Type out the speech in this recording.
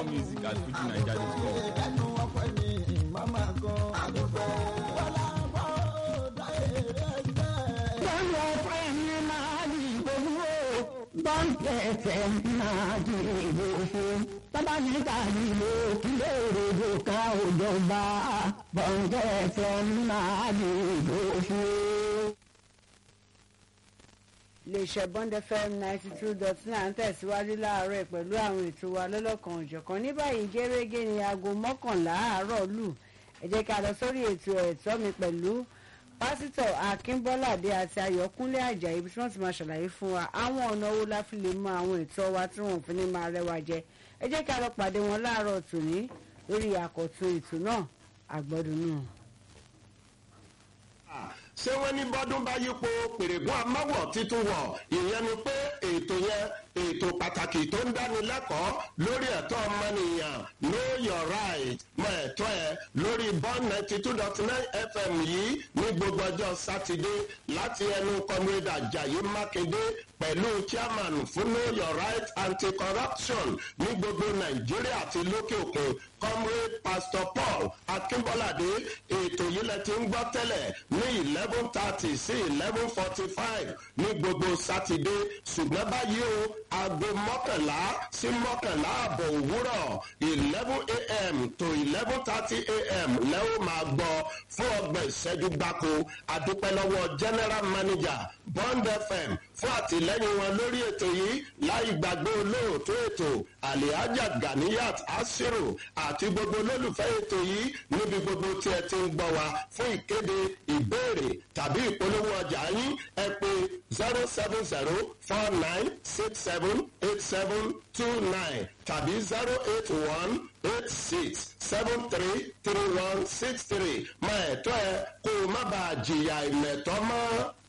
more music at fujinaija.com. ẹnu ọpẹ ni màmá kan. àdúgbò bọ́lá bọ́ dáyé rẹ̀ jẹ́. Bọ́lá ọ̀pẹ ní máa di ìgbòho. Bọ́ǹkì ẹ̀fẹ̀ máa di ìgbòho. Bàbá mi ta ìlò kílé òròjò ká òjọba. Bọ́ǹkì ẹ̀fẹ̀ máa di ìgbòho. iléeṣẹ́ bond fm ninety two dot nine ń tẹ̀síwájú láàárọ̀ pẹ̀lú àwọn ètò wa lọ́lọ́kan òjọ̀kan ní báyìí gẹ́gẹ́ ní aago mọ́kànlá àárọ̀ lù ẹ jẹ́ ká lọ sórí ètò ẹ̀tọ́ mi pẹ̀lú pásítọ̀ akínbọ́ládé àti ayọ̀kúnlé àjàyí bí wọ́n ti máa ṣàlàyé fún wa àwọn ọ̀nà owó la fi lè mọ àwọn ètò wa tí wọ́n fi ní máa rẹwà jẹ ẹ jẹ́ ká lọ pàdé wọn láàárọ̀ tòní lórí àkọ́tún ètò náà àgbọ̀dùn náà. ṣé wọ́n ní bọ́dún bá yípo pèrègùn amáwọ̀ títún wọ̀ ìyẹn ni pé ètò yẹn ètò pàtàkì tó ń dánilẹ́kọ̀ọ́ lórí ẹ̀tọ́ ọmọnìyàn know your right mọ ẹ̀tọ́ ẹ lórí bond ninety two dot nine fm yìí ní gbogbo ọjọ́ sátidé láti ẹnu comrade ajayi mákindé pẹ̀lú chairman fún know your right anti-corruption ní gbogbo nàìjíríà àti lókè òkun comrade pastor paul akínbọ́ládé ètò yìí lẹ ti ń gbọ́ tẹ́lẹ̀ ní eleven thirty sí eleven forty five ní gbogbo sátidé ṣùgbọ́n báyìí o aago mọ́kànlá sí mọ́kànlá àbọ̀ òwúrọ̀ eleven a.m. to eleven thirty a.m. lẹ́wọ̀n máa gbọ́ fún ọgbọ̀n ìṣẹ́jú gbáko adúpẹ́ lọ́wọ́ general manager bond fm fún àtìlẹ́yìn wọn lórí ètò yìí láì gbàgbé olóòtú ètò alihaja ganiyat asiru àti gbogbo olólùfẹ́ ètò yìí níbi gbogbo tí ẹ ti ń gbọ́ wa fún ìkéde ìbéèrè tàbí ìpolówó ọjà yín ẹ pé zero seven zero four nine six seven eight seven two nine tàbí zero eight one eight six seven three three one six three máa ẹ̀tọ́ ẹ kó o má bàa jìyà ìmẹ̀tọ́ mọ́.